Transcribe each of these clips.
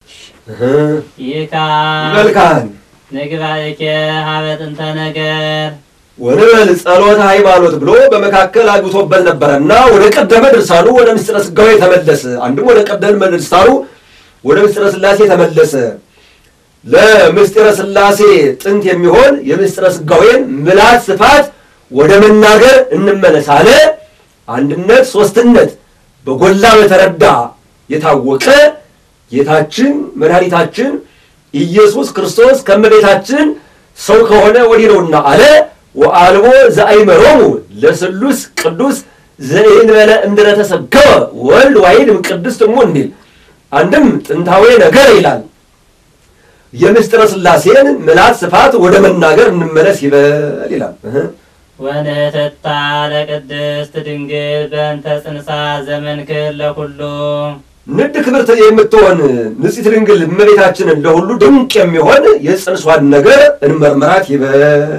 ይካ መልካም ንግባእኬ ሀበ ጥንተ ነገር ወንበል ጸሎተ ሃይማኖት ብሎ በመካከል አግብቶበት ነበረና ወደ ቀደመ ድርሳኑ ወደ ምስጢረ ሥጋዌ ተመለሰ። አንድም ወደ ቀደመ ድርሳኑ ወደ ምስጢረ ሥላሴ ተመለሰ። ለምስጢረ ሥላሴ ጥንት የሚሆን የምስጢረ ሥጋዌን ምላት ስፋት ወደ መናገር እንመለስ አለ። አንድነት ሶስትነት በጎላ በተረዳ የታወቀ ጌታችን መድኃኒታችን ኢየሱስ ክርስቶስ ከእመቤታችን ሰው ከሆነ ወዲህ ነውና አለ። ወአልቦ ዘአይመሮሙ ለስሉስ ቅዱስ ዘእንበለ እምድረ ተሰገወ ወልድ ዋሕድ እምቅድስት እሙ እንዲል አንድም ጥንታዊ ነገር ይላል። የምስጢረ ሥላሴን ምላት ስፋት ወደ መናገር እንመለስ ይበል ይላል። እህ ወንህትታ ለቅድስት ድንግል በእንተ ጽንሳ ዘመንክር ለኩሉ ንድ ክብርት የምትሆን ንጽሕት ድንግል እመቤታችንን ለሁሉ ድንቅ የሚሆን የጽንሷን ነገር እንመርምራት ይበል።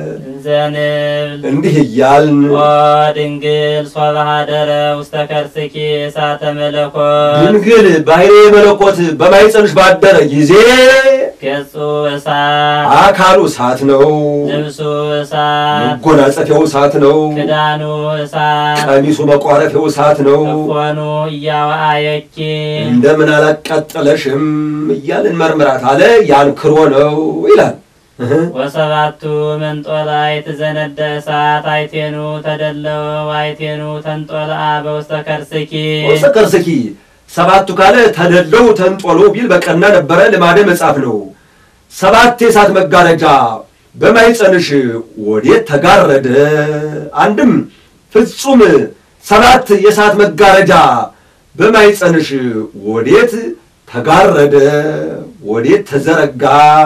እንዘንብል እንዲህ እያልን ኦ ድንግል ሶበ ኀደረ ውስተ ከርስኪ እሳተ መለኮት ድንግል ባሕርየ መለኮት በማኅፀንሽ ባደረ ጊዜ ገጹ እሳት አካሉ እሳት ነው፣ ልብሱ እሳት መጎናጸፊያው እሳት ነው፣ ክዳኑ እሳት ቀሚሱ መቋረፊያው እሳት ነው። እፎኑ እያወአየኪ እንደምን አላቃጠለሽም እያልን መርምራት አለ። ያንክሮ ነው ይላል። እህ ወሰባቱ መንጦላዕት ዘነደ እሳት አይቴኑ ተደለወ ዋይቴኑ ተንጦልአ በውስተ ከርስኪ ወሰ ከርስኪ ሰባቱ ካለ ተደለው ተንጦሎ ቢል በቀና ነበረ ልማደ መጻፍ ነው። ሰባት የእሳት መጋረጃ በማኅፀንሽ ወዴት ተጋረደ? አንድም ፍጹም ሰባት የእሳት መጋረጃ በማኅፀንሽ ወዴት ተጋረደ? ወዴት ተዘረጋ?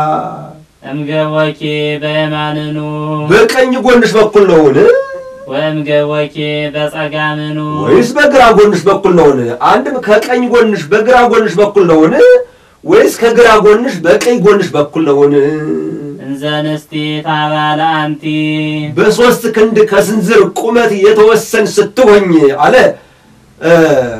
እምገቦኪ በየማንኑ በቀኝ ጎንሽ በኩል ነውን ወእምገቦኪ በጸጋምኑ ወይስ በግራ ጎንሽ በኩል ነውን? አንድም ከቀኝ ጎንሽ በግራ ጎንሽ በኩል ነውን? ወይስ ከግራ ጎንሽ በቀኝ ጎንሽ በኩል ነውን? እንዘ ንስቲት አባለ አንቲ በሶስት ክንድ ከስንዝር ቁመት የተወሰን ስትሆኝ አለ እ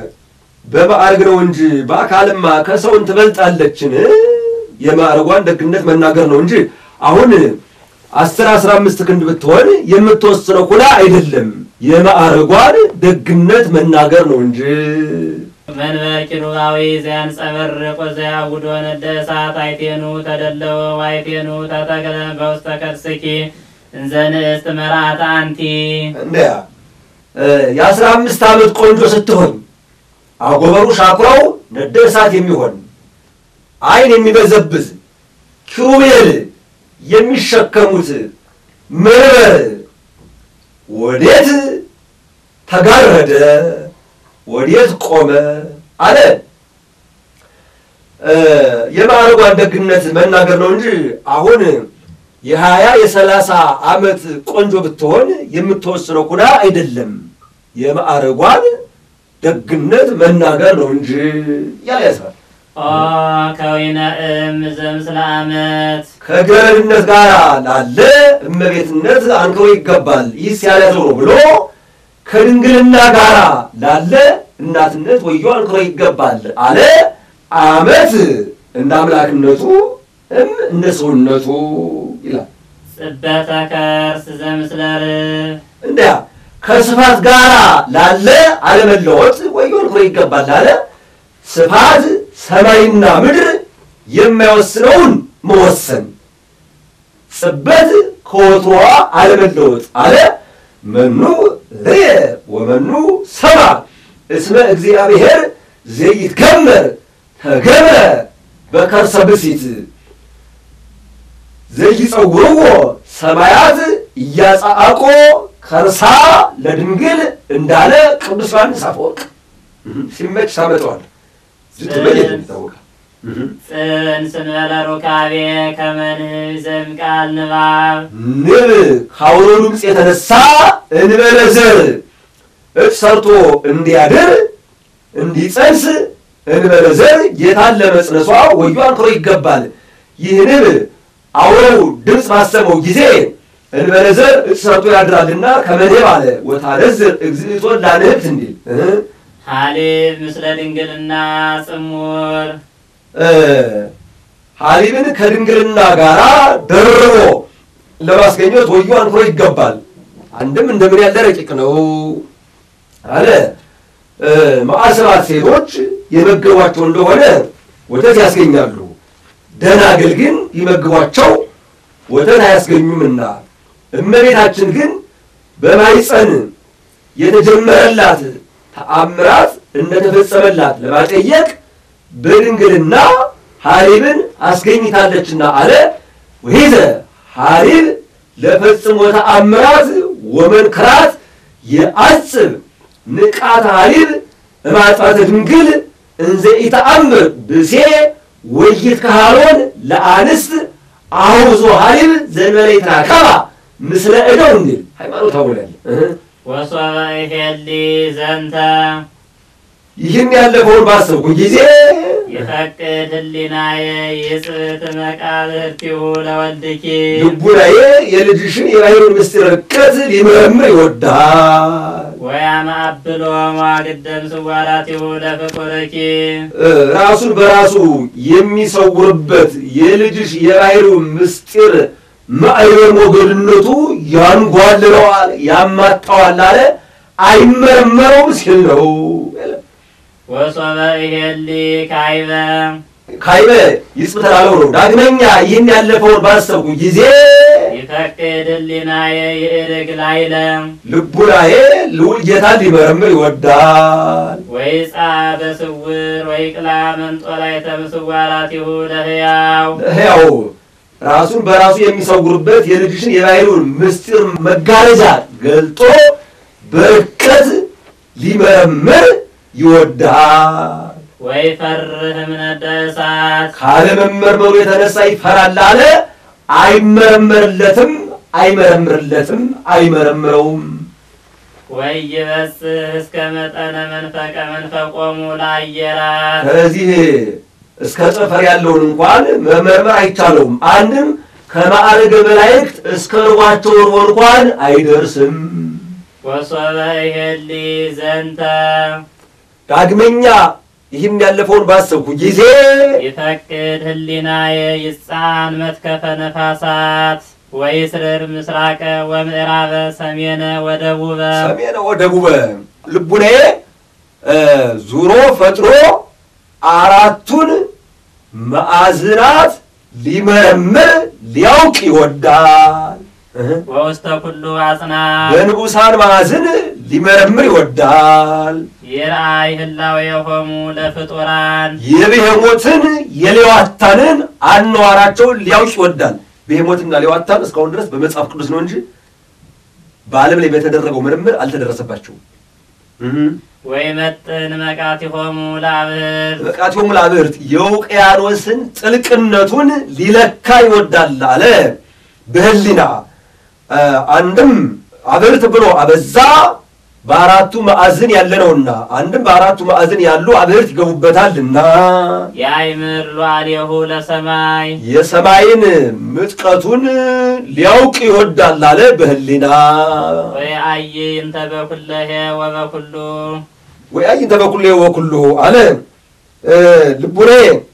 በማዕረግ ነው እንጂ በአካልማ ከሰውን ትበልጣለችን? የማዕረጓን ደግነት መናገር ነው እንጂ አሁን አስር አስራ አምስት ክንድ ብትሆን የምትወስነው ኩላ አይደለም። የማዕረጓን ደግነት መናገር ነው እንጂ መንበር ኪሩባዊ ዘያንጸበርቅ ወዘያውዶ ነደ እሳት አይቴኑ ተደለወ ዋይቴኑ ተተክለ በውስተ ከርስኪ እንዘ ንእስት መርዓተ አንቲ እንዲያ የአስራ አምስት ዓመት ቆንጆ ስትሆን አጎበሩ ሻኩራው ነደ እሳት የሚሆን ዓይን የሚበዘብዝ ኪሩቤል የሚሸከሙት መንበር ወዴት ተጋረደ? ወዴት ቆመ? አለ እ የማዕረጓን ደግነት መናገር ነው እንጂ አሁን የሀያ የሰላሳ ዓመት ቆንጆ ብትሆን የምትወስነው ኩላ አይደለም። የማዕረጓን ደግነት መናገር ነው እንጂ ያለ ያስባል። ኦ ከዊነ እም ዘምስለ ዓመት ከገረድነት ጋር ላለ እመቤትነት አንክሮ ይገባል። ይህስ ያልያዘው ነው ብሎ ከድንግልና ጋር ላለ እናትነት ወዮ አንክሮ ይገባል አለ። ዓመት እንደ አምላክነቱ እም እንደ ሰውነቱ ይላል። ጽበተ ከርስ ዘምስለ ርብ እንዲያ ከስፋት ጋር ላለ አለመለወጥ ወዮ አንክሮ ይገባል አለ። ስፋት ሰማይና ምድር የማይወስነውን መወሰን ጽበት ከወትሮዋ አለመለወጥ አለ። መኑ ርየ ወመኑ ሰማ እስመ እግዚአብሔር ዘይትገመር ተገብረ በከርሰ ብሲት ዘይጸውርዎ ሰማያት እያጻአቆ ከርሳ ለድንግል እንዳለ ቅዱስ ዮሐንስ አፈወርቅ ሲመች ታመጠዋል። ስትበየት ይታወቃል። ጽንስ እንበለ ሩካቤ ከመንህብ ዘእምቃል ንባብ ንብ ከአውሎ ድምፅ የተነሳ እንበለ ዘር እጭ ሰርቶ እንዲያድር እንዲጸንስ እንበለ ዘር ጌታን ለመጽነሷ ወዮ አንክሮ ይገባል። ይህ ንብ አውሎው ድምፅ ባሰመው ጊዜ እንበለ ዘር እጭ ሰርቶ ያድራልና ከመንህብ አለ ወታነዝር እግዝእቶን ላንህብት እንዲል እ ሀሊብ ምስለ ድንግልና ጽሙር ሐሊብን ከድንግልና ጋር ደርቦ ለማስገኘት ወዮ አንክሮ ይገባል። አንድም እንደምን ያለ ረቂቅ ነው አለ። መዓል ሰባት ሴቶች የመገቧቸው እንደሆነ ወተት ያስገኛሉ። ደናግል ግን ይመግቧቸው ወተት አያስገኙምና እመቤታችን ግን በማይፀን የተጀመረላት ተአምራት እንደተፈጸመላት ለማጠየቅ በድንግልና ሐሊብን አስገኝታለችና አለ። ወይዘ ሐሊብ ለፈጽሞ ተአምራት ወመንክራት የአጽብ ንቃተ ሐሊብ እማጥፋተ ድንግል እንዘ ኢተአምር ብሴ ወይት ካህሎን ለአንስት አውዞ ሐሊብ ዘንበለ ይትራከባ ምስለ እደው እንዲል ሃይማኖታዊ ውላል ወሶበ ይሄሊ ዘንተ ይህን ያለፈውን ባሰብኩ ጊዜ ይፈቅድ ህሊናየ ይጽብት መቃብርቲሁ ለወልድኪ ልቡናዬ የልጅሽን የባሕሩን ምስጢር ርቀት ሊመረምር ይወዳል። ወያማብሎ መዋግደም ስዋራቲሁ ለፍቁርኪ ራሱን በራሱ የሚሰውርበት የልጅሽ የባሕሩ ምስጢር ማዕበል ሞገድነቱ ያንጓልለዋል፣ ያማጣዋል አለ አይመረመረውም ሲል ነው። ወሶበ ይሄሊ ካይበ ካይበ ይጽብት ላለው ነው። ዳግመኛ ይህን ያለፈውን ባሰብኩ ጊዜ ይፈቅድ ህሊናየ ይእርግ ላይለ ልቡናዬ ልዑል ጌታን ሊመረምር ይወዳል። ወይጻ በስውር ወይቅላ መንጦላዕተ ምስዋራቲሁ ለሕያው ሕያው ራሱን በራሱ የሚሰውርበት የልጅሽን የባሕሩን ምስጢር መጋረጃ ገልጦ በርቀት ሊመረምር ይወዳል። ወይፈርህ እምነደ እሳት ካለመመርመሩ የተነሳ ይፈራል አለ። አይመረመርለትም፣ አይመረምርለትም፣ አይመረምረውም። ወይበጽሕ እስከ መጠነ መንፈቀ መንፈቆሙ ለአየራት ከዚህ እስከ ጠፈር ያለውን እንኳን መመርመር አይቻለውም። አንድም ከማዕረገ መላእክት እስከ ርቧቸው ርቦ እንኳን አይደርስም። ወሶበ ይሄሊ ዘንተ ዳግመኛ ይህም ያለፈውን ባሰብኩ ጊዜ ይፈቅድ ህሊናየ ይጻን መትከፈ ነፋሳት ወይስርር ምስራቀ ወምዕራበ ሰሜነ ወደቡበ ሰሜነ ወደቡበ ልቡናዬ ዙሮ ፈጥሮ አራቱን ማዕዝናት ሊመረምር ሊያውቅ ይወዳል። ወውስተ ኩሉ አጽናፍ በንዑሳን ማዕዝን ሊመረምር ይወዳል። ይርአይ ህላዌሆሙ ለፍጡራን የብሄሞትን የሌዋታንን አነዋራቸውን ሊያውቅ ይወዳል። ብሄሞትና ሌዋታን እስካሁን ድረስ በመጽሐፍ ቅዱስ ነው እንጂ በዓለም ላይ በተደረገው ምርምር አልተደረሰባቸውም። ወይመጥን መቃቲሆሙ ለአብህርት በቃቲሆሙ ለአብህርት የውቅያኖስን ጥልቅነቱን ሊለካ ይወዳል አለ። በህሊና አንድም አብህርት ብሎ አበዛ በአራቱ ማዕዝን ያለ ነውና፣ አንድም በአራቱ ማዕዝን ያሉ አብህርት ይገቡበታልና የአይምር ሉዓሌሁ ለሰማይ የሰማይን ምጥቀቱን ሊያውቅ ይወዳል አለ። በህሊና ወየአይ እንተ በኩለሄ ወበኩሉ ወይ አይንተ በኩሌ ወኩሉ አለ። ልቡኔ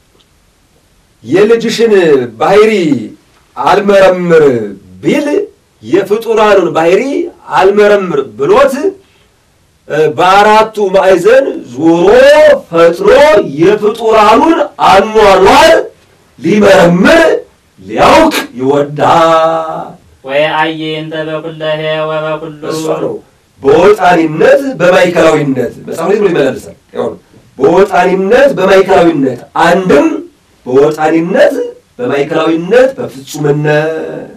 የልጅሽን ባህሪ አልመረምር ቢል የፍጡራኑን ባህሪ አልመረምር ብሎት በአራቱ ማዕዘን ዞሮ ፈጥሮ የፍጡራኑን አኗኗር ሊመረምር ሊያውቅ ይወዳል። ወየአይ እንተ በኩለሄ ወበኩሉ እሷ ነው በወጣኒነት በማዕከላዊነት መጽሐፍ ላይ ብሎ ይመላለሳል። ያው ነው በወጣኒነት በማዕከላዊነት አንድም በወጣኒነት በማዕከላዊነት በፍጹምነት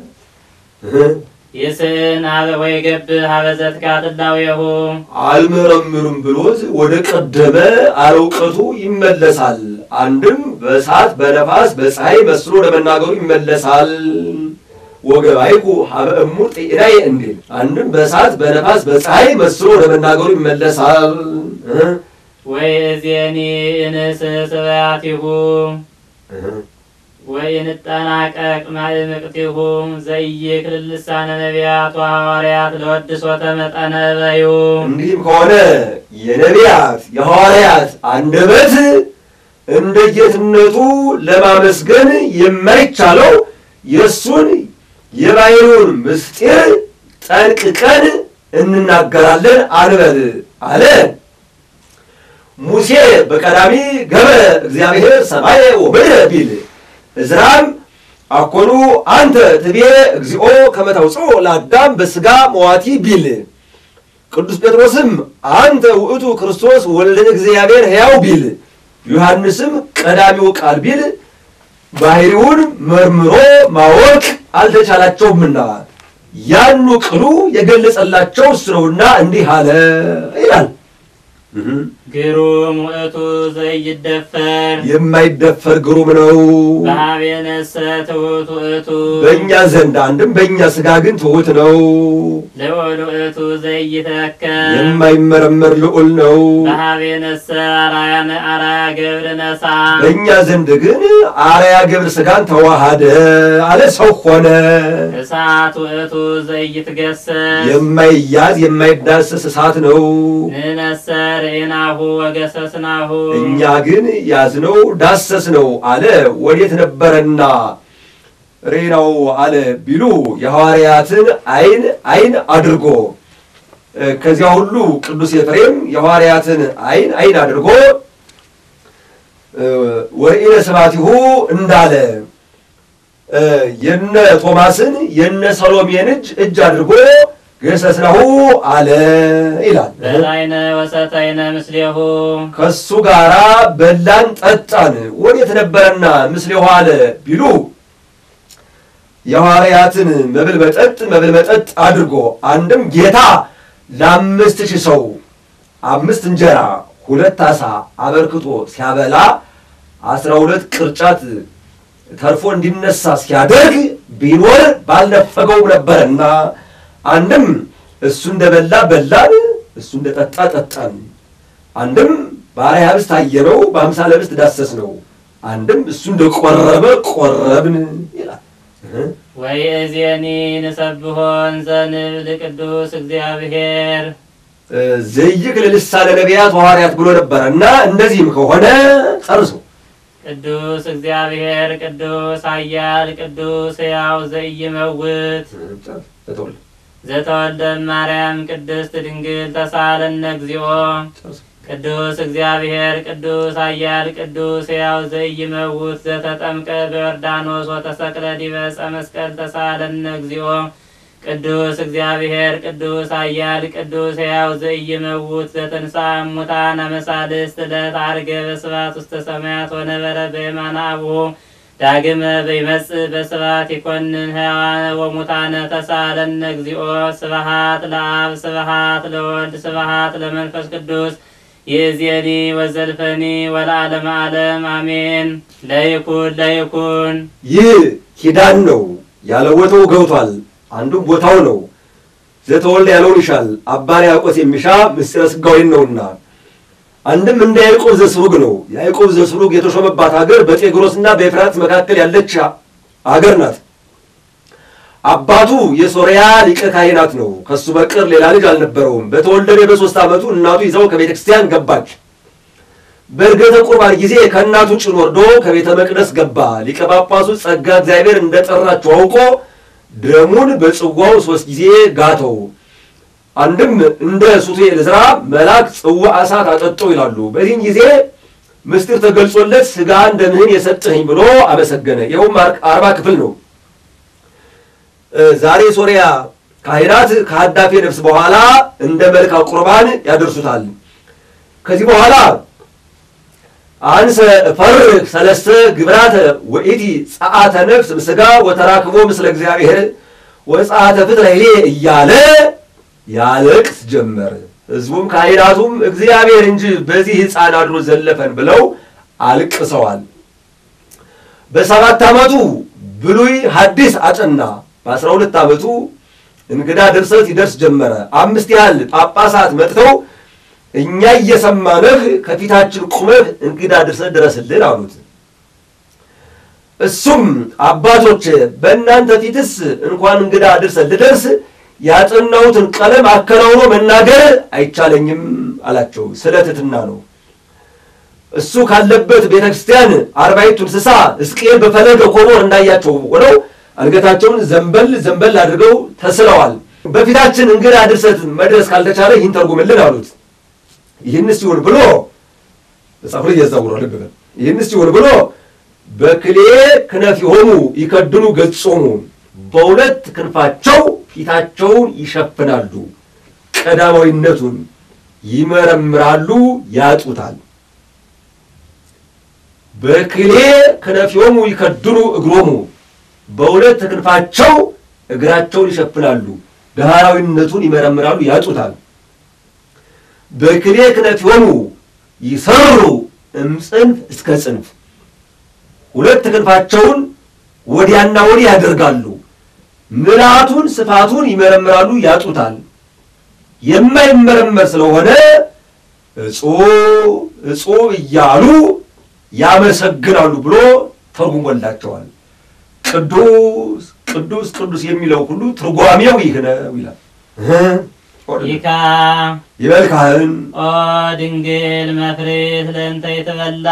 ይስን ሀበ ወይገብር ሀበ ዘትቃትላዌሁ አልመረምርም ብሎት ወደ ቀደመ አለውቀቱ ይመለሳል። አንድም በእሳት በነፋስ በፀሐይ መስሎ ለመናገሩ ይመለሳል። ወገባይኩ ሀበ እሙር ጤናዬ እንዲል አንድም በእሳት በነፋስ በፀሐይ መስሎ ለመናገሩ ይመለሳል። ወይ እዜኒ እንስ ስብያቲሁ ወይ እንጠናቀቅ ማእምቅቲሁ ዘይክል ልሳነ ነቢያት ወሐዋርያት ለወድሶተ መጠነ በዩ እንዲህም ከሆነ የነቢያት የሐዋርያት አንደበት እንደ ጌትነቱ ለማመስገን የማይቻለው የእሱን የባሕርዩን ምስጢር ጠንቅቀን እንናገራለን አንበል አለ። ሙሴ በቀዳሚ ገበረ እግዚአብሔር ሰማየ ወምድረ ቢል እዝራም አኮኑ አንተ ትቤ እግዚኦ ከመ ታውፅኦ ለአዳም በሥጋ መዋቲ ቢል ቅዱስ ጴጥሮስም አንተ ውእቱ ክርስቶስ ወልደ እግዚአብሔር ሕያው ቢል ዮሐንስም ቀዳሚው ቃል ቢል ባሕርዩን መርምሮ ማወቅ አልተቻላቸውምና ያኑ ቅሉ የገለጸላቸው እሱ ነውና እንዲህ አለ ይላል። ግሩም ውእቱ ዘይደፈር የማይደፈር ግሩም ነው። በኀቤነሰ ትሑት ውእቱ በእኛ ዘንድ አንድም በእኛ ሥጋ ግን ትሑት ነው። ልዑል ውእቱ ዘይተከል የማይመረመር ልዑል ነው። በኀቤነሰ አርአያነ አርአያ ገብር ነሣ በእኛ ዘንድ ግን አርያ ግብር ሥጋን ተዋሃደ አለ፣ ሰው ሆነ። እሳት ውእቱ ዘይትገሰስ የማይያዝ የማይዳሰስ እሳት ነው። ንነሰ ርኢናሁ ወገሰስናሁ እኛ ግን ያዝነው ዳሰስነው አለ። ወዴት ነበረና ሬናው አለ ቢሉ የሐዋርያትን አይን አይን አድርጎ ከዚያ ሁሉ ቅዱስ ኤፍሬም የሐዋርያትን አይን አይን አድርጎ ወርኢነ ስብሐቲሁ እንዳለ የነ ቶማስን የነ ሰሎሜን እጅ እጅ አድርጎ ገሰስናሁ አለ ይላል። በላይነ ወሰተይነ ምስሌሁ ከሱ ጋራ በላን ጠጣን። ወዴት ነበረና ምስሌሁ አለ ቢሉ የሐዋርያትን መብል መጠጥ መብል መጠጥ አድርጎ አንድም ጌታ ለአምስት ሺህ ሰው አምስት እንጀራ ሁለት ዓሣ አበርክቶ ሲያበላ አስራ ሁለት ቅርጫት ተርፎ እንዲነሳ ሲያደርግ ቢኖር ባልነፈገው ነበረና አንድም እሱ እንደበላ በላን፣ እሱ እንደጠጣ ጠጣን። አንድም በአርአያ ኅብስት አየነው፣ በአምሳለ ኅብስት ዳሰስ ነው። አንድም እሱ እንደቆረበ ቆረብን ይላል። ወይእዜኒ ንሰብሖን ዘንብል ቅዱስ እግዚአብሔር ዘይክል ልሳነ ነቢያት ሐዋርያት ብሎ ነበረ እና እንደዚህም ከሆነ ጨርሶ ቅዱስ እግዚአብሔር ቅዱስ ኃያል ቅዱስ ሕያው ዘኢይመውት ዘተወልደ ማርያም ቅድስት ድንግል ተሳለነ እግዚኦ ቅዱስ እግዚአብሔር ቅዱስ ኃያል ቅዱስ ሕያው ዘኢይመውት ዘተጠምቀ በዮርዳኖስ ወተሰቅለ ዲበ ዕፀ መስቀል ተሳለነ እግዚኦ ቅዱስ እግዚአብሔር ቅዱስ ኃያል ቅዱስ ሕያው ዘኢይመውት ዘተንሥአ እሙታን አመሳልስት ዕለት ዐርገ በስብሐት ውስተ ሰማያት ወነበረ በየማነ አቡሁ ዳግመ በይመጽእ በስብሐት ይኰንን ሕያዋነ ወሙታነ ተሳለነ እግዚኦ ስብሐት ለአብ ስብሐት ለወልድ ስብሐት ለመንፈስ ቅዱስ ይእዜኒ ወዘልፈኒ ወለዓለመ ዓለም አሜን። ለይኩን ለይኩን ይህ ኪዳን ነው ያለ ቦታው ገብቷል። አንዱም ቦታው ነው። ዘተወልደ ያለውን ይሻል አባ ያዕቆስ የሚሻ ምስጢረ ሥጋዌን ነውና አንድም እንደ ያዕቆብ ዘስሩግ ነው። ያዕቆብ ዘስሩግ የተሾመባት ሀገር በጤግሮስና በኤፍራጥስ መካከል ያለች ሀገር ናት። አባቱ የሶርያ ሊቀ ካህናት ነው። ከሱ በቀር ሌላ ልጅ አልነበረውም። በተወለደ በሶስት ዓመቱ እናቱ ይዘው ከቤተ ክርስቲያን ገባች። በእርገተ ቁርባን ጊዜ ከእናቱ ጭን ወርዶ ከቤተ መቅደስ ገባ። ሊቀ ጳጳሱ ጸጋ እግዚአብሔር እንደጠራቸው አውቆ ደሙን በጽዋው ሶስት ጊዜ ጋተው። አንድም እንደ ሱቱኤል ዕዝራ መልአክ ጽዋ እሳት አጠጠው ይላሉ። በዚህም ጊዜ ምስጢር ተገልጾለት ሥጋ ደምህን የሰጠኸኝ ብሎ አመሰገነ። ይኸውም አርባ ክፍል ነው። ዛሬ ሶሪያ ካህናት ከሀዳፌ ነፍስ በኋላ እንደ መልካ ቁርባን ያደርሱታል። ከዚህ በኋላ አንሰ እፈርህ ሰለስተ ግብራተ ወኢቲ ጸአተ ነፍስ ምስጋ ወተራክቦ ምስለ እግዚአብሔር ወጸአተ ፍትረሄ እያለ ያለቅስ ጀመር። ሕዝቡም ካህናቱም እግዚአብሔር እንጂ በዚህ ሕፃን አድሮ ዘለፈን ብለው አልቅሰዋል። በሰባት ዓመቱ ብሉይ ሐዲስ አጠና። በአስራ ሁለት ዓመቱ እንግዳ ድርሰት ይደርስ ጀመረ። አምስት ያህል ጳጳሳት መጥተው እኛ እየሰማንህ ከፊታችን ቁመህ እንግዳ ድርሰት ድረስልን አሉት። እሱም አባቶች በእናንተ ፊትስ እንኳን እንግዳ ድርሰት ልደርስ ያጠናሁትን ቀለም አከናውኖ መናገር አይቻለኝም አላቸው። ስለ ትሕትና ነው። እሱ ካለበት ቤተ ክርስቲያን አርባዕቱ እንስሳ ሕዝቅኤል በፈለገ ኮቦር እንዳያቸው ሆነው አንገታቸውን ዘንበል ዘንበል አድርገው ተስለዋል። በፊታችን እንግዳ ድርሰት መድረስ ካልተቻለ ይህን ተርጉምልን አሉት። ይህን ሲሆን ብሎ መጽሐፉ ላይ እያዛውሯል። ልብ በል ይህን ሲሆን ብሎ በክሌ ክነፊሆሙ ይከድኑ ገጾሙ በሁለት ክንፋቸው ፊታቸውን ይሸፍናሉ፣ ቀዳማዊነቱን ይመረምራሉ፣ ያጡታል። በክሌ ክነፊሆሙ ይከድኑ እግሮሙ በሁለት ክንፋቸው እግራቸውን ይሸፍናሉ፣ ዳህራዊነቱን ይመረምራሉ፣ ያጡታል። በክሌ ክነፊሆሙ ይሰሩ እምጽንፍ እስከ ጽንፍ ሁለት ክንፋቸውን ወዲያና ወዲህ ያደርጋሉ። ምልአቱን ስፋቱን ይመረምራሉ፣ ያጡታል። የማይመረመር ስለሆነ እጹብ እጹብ እያሉ ያመሰግናሉ ብሎ ተርጉሞላቸዋል። ቅዱስ ቅዱስ ቅዱስ የሚለው ሁሉ ትርጓሜው ይህ ነው ይላል። ይካ ይበል ካህን ኦ ድንግል መፍሬት ለእንተ የተበላ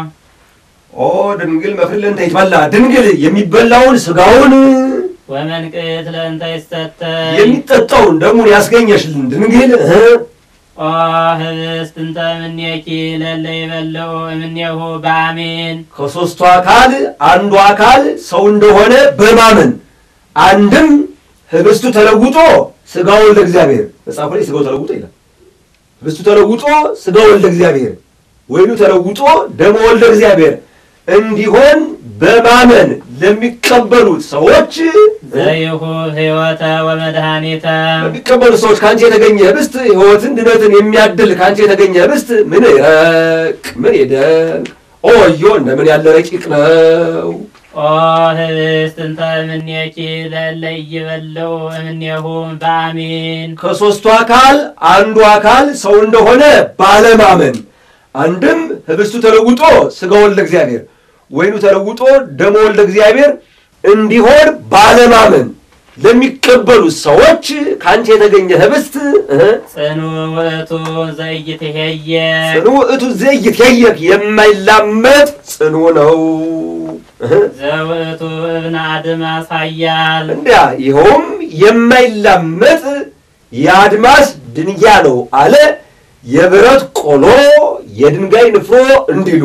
ኦ ድንግል መፍሪት ለእንተ ይትበላ ድንግል የሚበላውን ስጋውን ወመንቅት ለእንተ ይሰተይ የሚጠጣውን ደሙን ያስገኘሽልን ድንግል እ ኦ ህብስት እንተ እምኔኪ ለለ ይበልዑ እምኔሁ በአሜን ከሦስቱ አካል አንዱ አካል ሰው እንደሆነ በማመን አንድም ህብስቱ ተለውጦ ስጋው ወልደ እግዚአብሔር መጽሐፉ ላይ ስጋው ተለውጦ ይላል። ህብስቱ ተለውጦ ስጋው ወልደ እግዚአብሔር ወይኑ ተለውጦ ደሞ ወልደ እግዚአብሔር እንዲሆን በማመን ለሚቀበሉት ሰዎች ዘይሁ ህይወተ ወመድኃኒተ ለሚቀበሉት ሰዎች ከአንቺ የተገኘ ህብስት ሕይወትን ድነትን የሚያድል ከአንቺ የተገኘ ህብስት ምን ይረቅ ምን ይደንቅ ኦዮ እንደምን ያለ ረቂቅ ነው። ኦ ህብስት እንተ እምኔኪ ለለ ይበልዑ እምኔሁ በአሜን ከሦስቱ አካል አንዱ አካል ሰው እንደሆነ ባለማመን አንድም ህብስቱ ተለውጦ ስጋ ወልደ እግዚአብሔር ወይኑ ተለውጦ ደሞ ወልደ እግዚአብሔር እንዲሆን ባለማመን ለሚቀበሉት ሰዎች ከአንቺ የተገኘ ህብስት እህ፣ ጽኑ ውእቱ ዘይትሄየ ጽኑ ውእቱ ዘይትየየክ የማይላመጥ ጽኑ ነው። እህ፣ ዘውእቱ እብነ አድማስ ኃያል እንዲያ ይኸውም የማይላመጥ የአድማስ ድንጋይ ነው አለ። የብረት ቆሎ የድንጋይ ንፍሮ እንዲሉ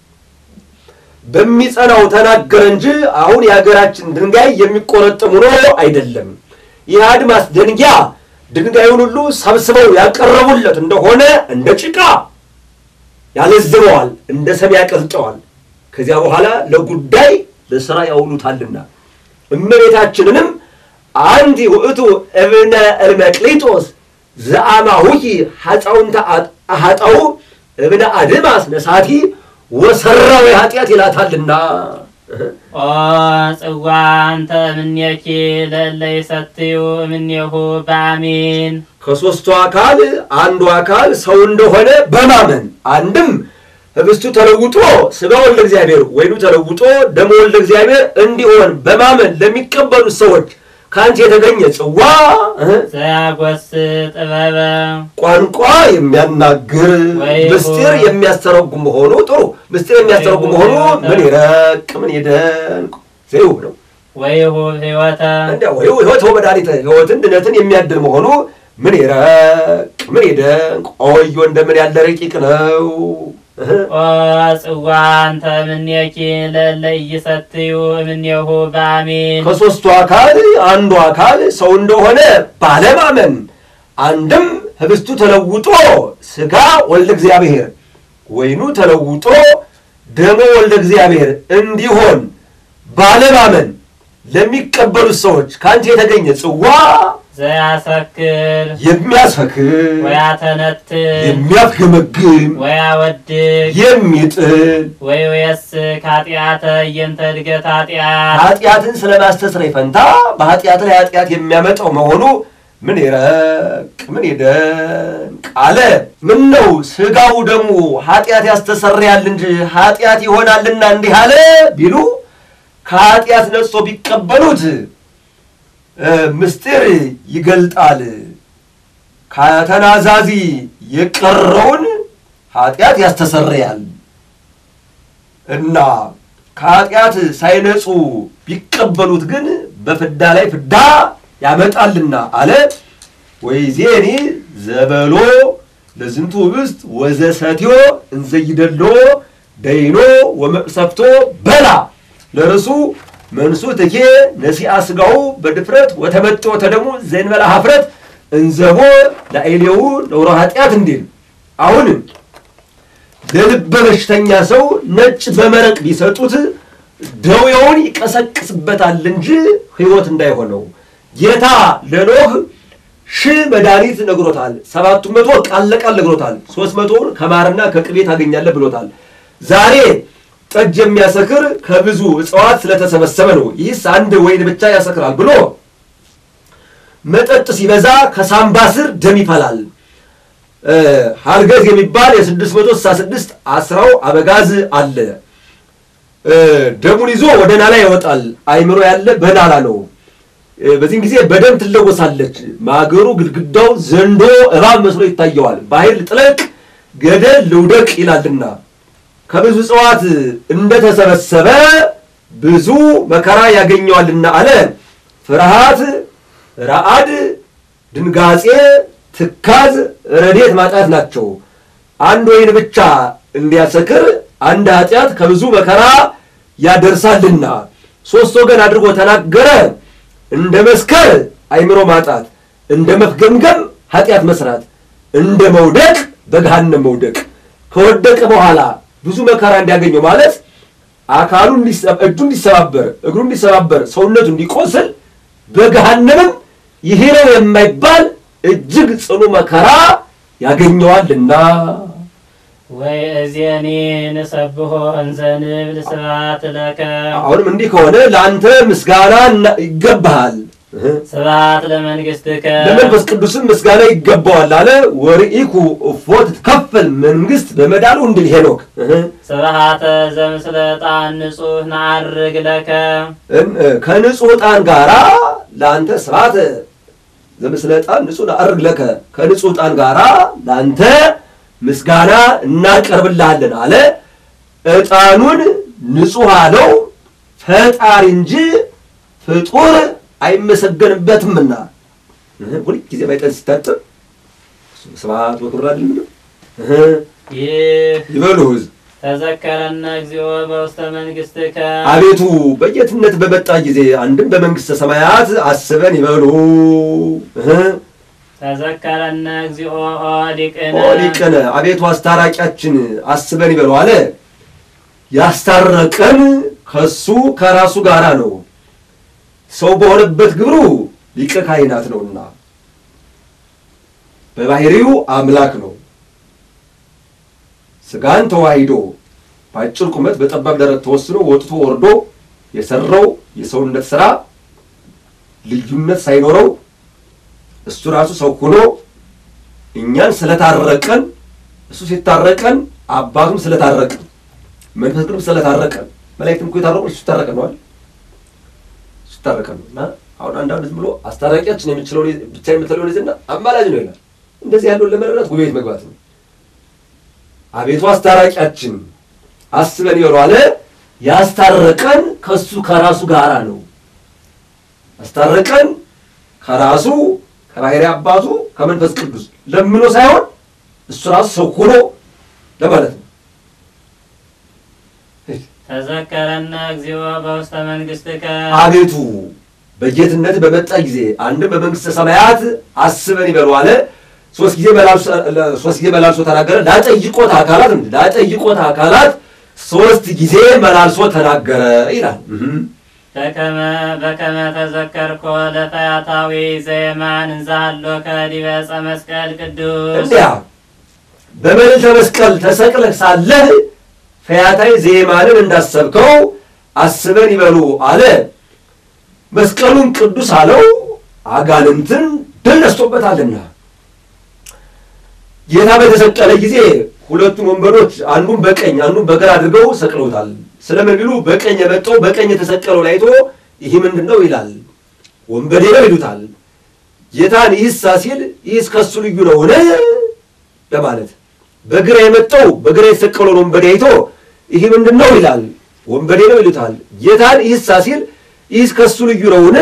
በሚጸናው ተናገረ እንጂ አሁን የሀገራችን ድንጋይ የሚቆረጥም ሆኖ አይደለም። ይህ አድማስ ድንጋይ ድንጋዩን ሁሉ ሰብስበው ያቀረቡለት እንደሆነ እንደ ጭቃ ያለዝበዋል፣ እንደ ሰም ያቀልጠዋል። ከዚያ በኋላ ለጉዳይ ለሥራ ያውሉታልና እመቤታችንንም አንቲ ውእቱ እብነ እልመቅሊጦስ ዘአማሁኪ ሐፃውንተ አሃጣው እብነ አድማስ ነሳቲ ወሰራዊ ኃጢአት ይላታልና ኦ ጽዋ እንተ እምኔኪ ለለ ይሰትዩ እምኔሁ በአሜን ከሦስቱ አካል አንዱ አካል ሰው እንደሆነ በማመን አንድም ህብስቱ ተለውጦ ሥጋ ወልደ እግዚአብሔር ወይኑ ተለውጦ ደሞ ወልደ እግዚአብሔር እንዲሆን በማመን ለሚቀበሉት ሰዎች ከአንቺ የተገኘ ጽዋ እህ፣ ዘያጐስ ጥበበ ቋንቋ የሚያናግር ወይ ምስጢር ሆ- የሚያስተረጉም መሆኑ ጥሩ ምስጢር የሚያስተረጉም መሆኑ ምን ይረቅ ምን ይደንቅ ዘይውብ ነው። ወይሁ ሕይወተ እንዲያ ወይ ህይወት ወመድኃኒተ ህይወትን ድነትን የሚያድል መሆኑ ምን ይረቅ ምን ይደንቅ ኦዮ እንደምን ያለ ረቂቅ ነው። እህ፣ ኦ ጽዋ እንተ እምኔኪ ለለ ይሰትዩ እምኔሁ በአሜን ከሦስቱ አካል አንዱ አካል ሰው እንደሆነ ባለማመን አንድም ህብስቱ ተለውጦ ሥጋ ወልደ እግዚአብሔር ወይኑ ተለውጦ ደሞ ወልደ እግዚአብሔር እንዲሆን ባለማመን ለሚቀበሉት ሰዎች ከአንቺ የተገኘ ጽዋ ዘያሰክር የሚያስፈክር ወያተነትር የሚያፍገመግም ወያወድቅ የሚጥል ወይ ወየስክ ኃጢአተ እየንተ እድገት ኃጢአት ኃጢአትን ስለ ማስተስረይ ፈንታ በኃጢአት ላይ ኃጢአት የሚያመጣው መሆኑ ምን ይረቅ ምን ይደንቅ አለ። ምን ነው ሥጋው ደግሞ ኃጢአት ያስተሰርያል እንጂ ኃጢአት ይሆናልና እንዲህ አለ ቢሉ ከኃጢአት ነጽቶ ቢቀበሉት እ ምስጢር ይገልጣል። ከተናዛዚ የቀረውን ኃጢአት ያስተሰርያል። እና ከኃጢአት ሳይነጹ ቢቀበሉት ግን በፍዳ ላይ ፍዳ ያመጣልና አለ። ወይዜኒ ዘበሎ ለዝንቱ ህብስት ወዘሰትዮ እንዘይደሎ ደይኖ ወመቅሰፍቶ በላ ለርሱ መንሱ ትኬ ነሲአ ስጋው በድፍረት ወተመጦ ተደሙ ዘንበላ ሀፍረት እንዘቦ ለአይሌው ነውረ ኃጢአት እንዲል አሁንም ለልበ በሽተኛ ሰው ነጭ በመረቅ ቢሰጡት ደዌውን ይቀሰቅስበታል እንጂ ሕይወት እንዳይሆነው ጌታ ለኖህ ሺህ መድኃኒት ነግሮታል። ሰባቱ መቶ ቃል ለቃል ነግሮታል። ሶስት መቶውን ከማርና ከቅቤ ታገኛለህ ብሎታል። ዛሬ ጠጅ የሚያሰክር ከብዙ እጽዋት ስለተሰበሰበ ነው። ይህስ አንድ ወይን ብቻ ያሰክራል ብሎ መጠጥ ሲበዛ ከሳምባ ስር ደም ይፈላል። ሀርገዝ የሚባል የስድስት መቶ ስልሳ ስድስት አስራው አበጋዝ አለ። ደሙን ይዞ ወደ ናላ ይወጣል። አይምሮ ያለ በናላ ነው። በዚህን ጊዜ በደም ትለወሳለች። ማገሩ፣ ግድግዳው ዘንዶ እባብ መስሎ ይታየዋል። በኃይል ጥለቅ ገደል ልውደቅ ይላልና ከብዙ እጽዋት እንደተሰበሰበ ብዙ መከራ ያገኘዋልና አለ። ፍርሃት፣ ረአድ፣ ድንጋጼ፣ ትካዝ፣ ረዴት ማጣት ናቸው። አንድ ወይን ብቻ እንዲያሰክር አንድ ኃጢአት ከብዙ መከራ ያደርሳልና ሶስት ወገን አድርጎ ተናገረ። እንደ መስከር አይምሮ ማጣት፣ እንደ መፍገምገም ኃጢአት መስራት፣ እንደ መውደቅ በገሃነም መውደቅ ከወደቀ በኋላ ብዙ መከራ እንዲያገኘው ማለት አካሉ እጁ እንዲሰባበር፣ እግሩ እንዲሰባበር፣ ሰውነቱ እንዲቆስል በገሃነምም ይሄ ነው የማይባል እጅግ ጽኑ መከራ ያገኘዋልና ወይ እዜኒ ንሰብሖ እንዘ ንብል ስብሐት ለከ አሁንም እንዲህ ከሆነ ለአንተ ምስጋና እና- ይገባሃል ስብሐት ለመንግሥትከ ለመንፈስ ቅዱስም ምስጋና ይገባዋል አለ። ወርኢኩ እፎ ትትከፈል መንግስት በመዳሉ እንድል ሄኖክ እህ። ስብሐተ ዘምስለ ዕጣን ንጹሕ ነዐርግ ለከ እን- ከንጹሕ ዕጣን ጋራ ለአንተ ስብሐተ ዘምስለ ዕጣን ንጹሕ ነዐርግ ለከ ከንጹሕ ዕጣን ጋራ ለአንተ ምስጋና እናቀርብልሃለን አለ። ዕጣኑን ንጹሕ አለው ፈጣሪ እንጂ ፍጡር አይመሰገንበትምና እህ፣ ሁልጊዜ ባይጠን ሲታጠብ ስብሐት ወክብር አይደለም እህ፣ ይህ ይበሉ ሕዝብ ተዘከረነ እግዚኦ በውስተ መንግሥትከ አቤቱ በጌትነት በመጣ ጊዜ አንድም በመንግሥተ ሰማያት አስበን ይበሉ እህ፣ ተዘከረነ እግዚኦ ኦ ሊቅነ ኦ ሊቅነ አቤቱ አስታራቂያችን አስበን ይበሉ አለ። ያስታረቀን ከሱ ከራሱ ጋራ ነው። ሰው በሆነበት ግብሩ ሊቀ ካህናት ነውና በባህሪው አምላክ ነው። ስጋን ተዋሂዶ በአጭር ቁመት በጠባብ ደረት ተወስኖ ወጥቶ ወርዶ የሰራው የሰውነት ስራ ልዩነት ሳይኖረው እሱ ራሱ ሰው ሆኖ እኛን ስለታረቀን እሱ ሲታረቀን አባቱም ስለታረቀን መንፈስ ቅዱስ ስለታረቀን መላእክትም እኮ የታረቁ እሱ ሲታረቀን ነው አይደል? እሱ ሲታረቀን ነው። እና አሁን አንዳንድ ዝም ብሎ አስታራቂያችን የምችለው ብቻ የምትለው ይዝና አማላጅ ነው ይላል። እንደዚህ ያለውን ለመረዳት ጉባኤ ቤት መግባት ነው። አቤቱ አስታራቂያችን አስበን ይበሉ አለ። ያስታረቀን ከሱ ከራሱ ጋራ ነው። ያስታረቀን ከራሱ ከባሕርይ አባቱ ከመንፈስ ቅዱስ ለምኖ ሳይሆን እሱ ራሱ ሰው ሆኖ ለማለት ነው። ተዘከረነ እግዚኦ በውስተ መንግሥትከ አቤቱ በጌትነት በመጣ ጊዜ አንድም በመንግስተ ሰማያት አስበን ይበሉ አለ። ሶስት ጊዜ መላልሶ ሶስት ጊዜ መላልሶ ተናገረ። ላጠይቆት አካላት እንዴ ላጠይቆት አካላት ሶስት ጊዜ መላልሶ ተናገረ ይላል። እህም። በከመ በከመ ተዘከርኮ ለፈያታዊ ዘየማን እንዛሃሎከ ዲበ ዕፀ መስቀል ቅዱስ እንዲያ በመልዕልተ መስቀል ተሰቅለህ ሳለህ ፈያታዊ ዜማንን እንዳሰብከው አስበን ይበሉ አለ። መስቀሉን ቅዱስ አለው አጋንንትን ድል ነስቶበታልና። ጌታ በተሰቀለ ጊዜ ሁለቱን ወንበሮች አንዱን በቀኝ አንዱን በግራ አድርገው ሰቅለውታል። ስለምን ቢሉ በቀኝ የመጣው በቀኝ የተሰቀለውን አይቶ ይህ ምንድን ነው ይላል፣ ወንበዴ ነው ይሉታል። ጌታን ይህሳ ሲል ይህስ ከሱ ልዩ ነውን ለማለት በግራ የመጣው በግራ የተሰቀለውን ወንበዴ አይቶ ይህ ምንድን ነው ይላል። ወንበዴ ነው ይሉታል። ጌታን ይህሳ ሲል ይህስ ከሱ ልዩ ነውን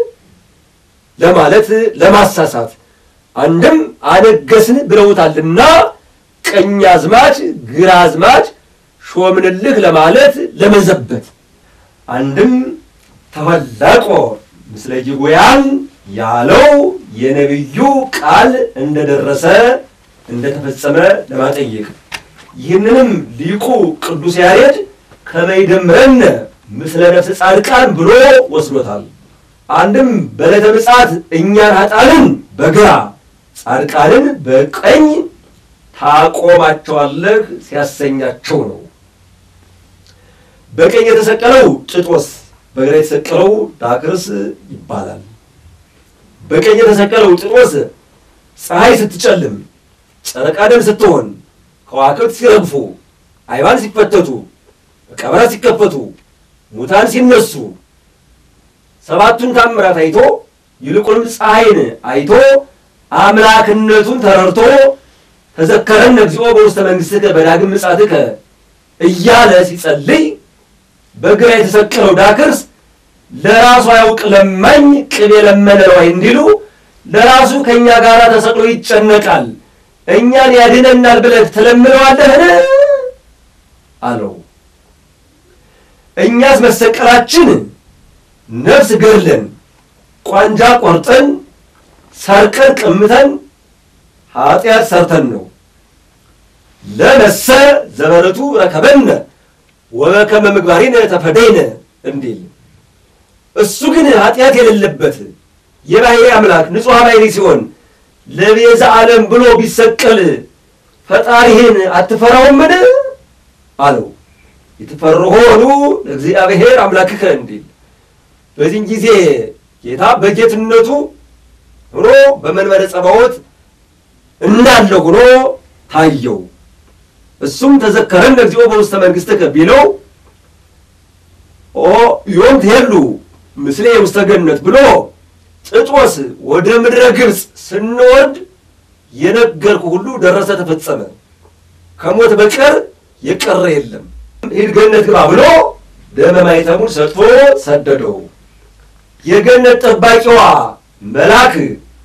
ለማለት ለማሳሳት አንድም አነገስን ብለውታልና ቀኝ አዝማች ግራ አዝማች ሾምንልህ ለማለት ለመዘበት አንድም ተወላቆ ምስለ ጅጉያን ያለው የነቢዩ ቃል እንደደረሰ እንደተፈጸመ ለማጠየቅ ይህንንም ሊቁ ቅዱስ ያሬድ ከመይደምረን ምስለ ነፍስ ጻድቃን ብሎ ወስዶታል። አንድም በዕለተ ምጽአት እኛን ኃጥአንን በግራ ጻድቃንን በቀኝ ታቆማቸዋለህ ሲያሰኛቸው ነው። በቀኝ የተሰቀለው ጭጦስ በግራ የተሰቀለው ዳክርስ ይባላል። በቀኝ የተሰቀለው ጭጦስ ፀሐይ ስትጨልም፣ ጨረቃ ደም ስትሆን፣ ከዋክብት ሲረግፉ፣ አይባን ሲፈተቱ፣ መቃብራት ሲከፈቱ፣ ሙታን ሲነሱ፣ ሰባቱን ታምራት አይቶ ይልቁንም ፀሐይን አይቶ አምላክነቱን ተረድቶ ተዘከረን እግዚኦ በውስተ መንግሥትከ በዳግም ምጽአትከ እያለ ሲጸልይ በግራ የተሰቀለው ዳክርስ ለራሱ አያውቅ ለማኝ ቅቤ ለመነ ነዋይ እንዲሉ ለራሱ ከእኛ ጋር ተሰቅሎ ይጨነቃል፣ እኛን ያድነናል ብለህ ትለምነዋለህን አለው። እኛስ መሰቀላችን ነፍስ ገድለን ቋንጃ ቆርጠን ሰርቀን ቀምተን ኃጢአት ሰርተን ነው። ለመሰ ዘበረቱ ረከበነ ወበከመ ምግባሪነ ተፈደይነ እንዲል እሱ ግን ኃጢአት የሌለበት የባሕርይ አምላክ ንጹሕ ባሕርይ ሲሆን ለቤዛ ዓለም ብሎ ቢሰቀል ፈጣሪህን አትፈራውምን አለው። የተፈርሆኑ ለእግዚአብሔር አምላክከ እንዲል በዚህን ጊዜ ጌታ በጌትነቱ ሆኖ በመንበረ ጸባዖት እንዳለ ሆኖ ታየው። እሱም ተዘከረን እግዚኦ በውስተ መንግሥትከ ቢለው ኦ ዮም ትሄሉ ምስሌ ውስተ ገነት ብሎ ጥጦስ ወደ ምድረ ግብፅ ስንወርድ የነገርኩ ሁሉ ደረሰ፣ ተፈጸመ። ከሞት በቀር የቀረ የለም። ሂድ ገነት ግባ ብሎ ደመ ማኅተሙን ሰጥቶ ሰደደው። የገነት ጠባቂዋ መልአክ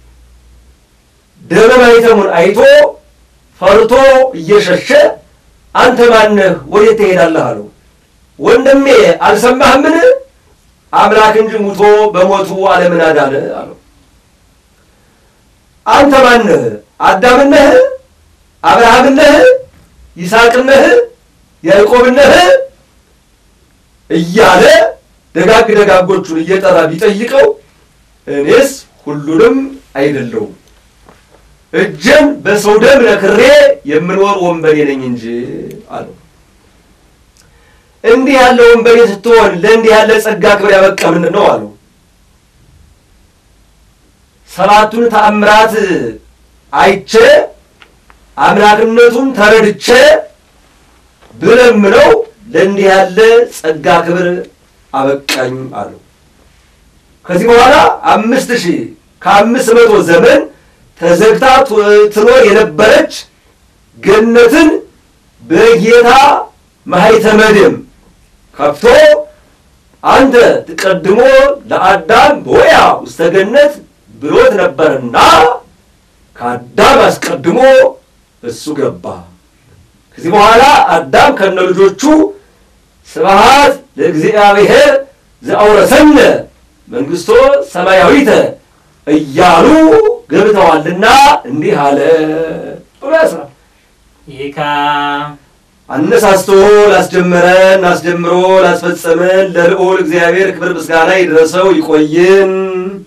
ደመ ማኅተሙን አይቶ ፈርቶ እየሸሸ አንተ ማነህ? ወዴት ትሄዳለህ? አለው። ወንድሜ አልሰማህምን? አምላክ እንጂ ሙቶ በሞቱ ዓለምን አዳነ አለው። አንተ ማነህ? አዳምን ነህ? አብርሃምን ነህ? ይስሐቅን ነህ? ያዕቆብን ነህ? እያለ ደጋግ ደጋጎቹን እየጠራ ቢጠይቀው እኔስ ሁሉንም አይደለሁም እጄን በሰው ደም ነክሬ የምኖር ወንበዴ ነኝ እንጂ አለው። እንዲህ ያለ ወንበዴ ስትሆን ለእንዲህ ያለ ጸጋ ክብር ያበቃ ምንድን ነው አለው። ሰባቱን ተአምራት አይቼ አምላክነቱን ተረድቼ ብለምነው ለእንዲህ ያለ ጸጋ ክብር አበቃኝ አለው። ከዚህ በኋላ አምስት ሺህ ከአምስት መቶ ዘመን ተዘግታ ትኖር የነበረች ገነትን በጌታ ማኅተመ ደም ከፍቶ አንተ ትቀድሞ ለአዳም በወያ ውስተ ገነት ብሎት ነበርና ከአዳም አስቀድሞ እሱ ገባ። ከዚህ በኋላ አዳም ከነ ልጆቹ ስብሐት ለእግዚአብሔር ዘአውረሰነ መንግሥቶ ሰማያዊተ እያሉ ገብተዋልና እንዲህ አለ ብሎ ያስራል። ይካ አነሳስቶ ላስጀመረን አስጀምሮ ላስፈጸመን ለልዑል እግዚአብሔር ክብር ምስጋና ይድረሰው። ይቆይን።